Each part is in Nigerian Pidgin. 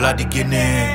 Fella the Guinea,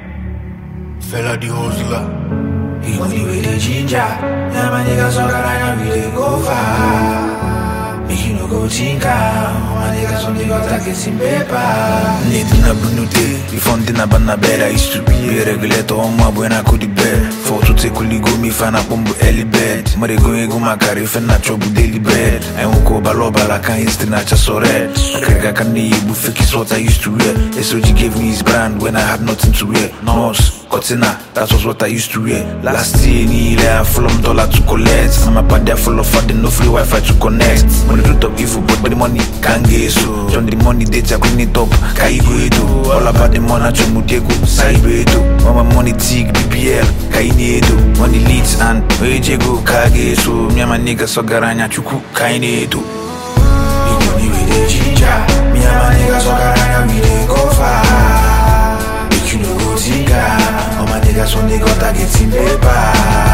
fella the hustler. He money with the ginger. Yeah, my niggas all around, we dey go far. Make you no go tinker. My niggas only got targets in paper. Need na bunute, before na bana bed. I used to be a regulator on my when I could bed. For to take kuli go me fan up on early bed. Mare go ego my carry fe na trouble daily bed. I won't go balo bala can history na just so red. I can't can you fake is what I used to wear. SOG gave me his brand when I had nothing to wear. Nose, Cortina, that was what I used to wear. Last year, ni I full of dollar to collect. I'm a bad full of fat, no free Wi-Fi to connect. Money to top evil, but the money can't get so. John the money data clean it up, kaigo edo. All about the money, to mutego, saibo edo. All my money tig, BPL, kaini edo. Money leads and ojego, kage so. Me and my nigga so garanya chuku, kaini edo. He money with the ginger. Me and my niggas all around, we dey go far. Make you no go tinker. All my niggas only got targets in paper.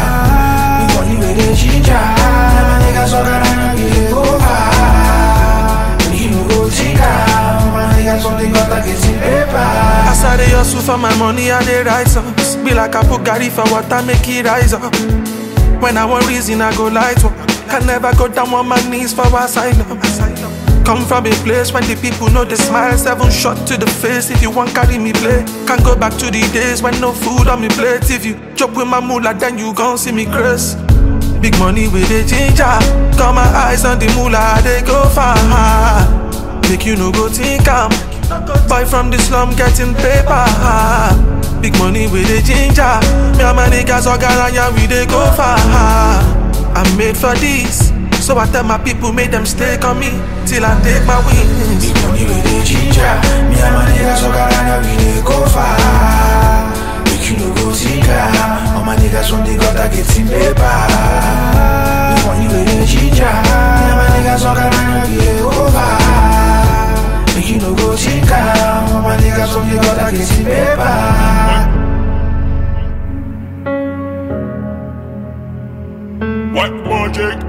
Me money with the ginger. Me and my niggas all around, we dey go far. Make you no go tinker. All my niggas only got targets in paper. As I dey hustle for my money, I dey rise up. Be like I put Gary for water, make it rise up. When I want reason, I go light up. Can never go down on my knees for asylum. Come from a place when the people know the smile. Seven shot to the face if you want carry me play. Can't go back to the days when no food on me plate. If you chop with my moolah, then you gon' see me grace. Big money with the ginger. Got my eyes on the moolah, they go far. Make you no go think I'm Boy from the slum getting paper. Big money with the ginger. Me and my niggas all galanya, we they go far. I'm made for this. So I tell my people, make them stay on me till I take my wings. Big money with the ginger. Me and my niggas all around, we dey go far. Make you no go tinker. All my niggas only got targets in paper. Big money with the ginger. Me and my niggas all around, we dey go far. Make you no go tinker. All my niggas only got targets in paper. What project?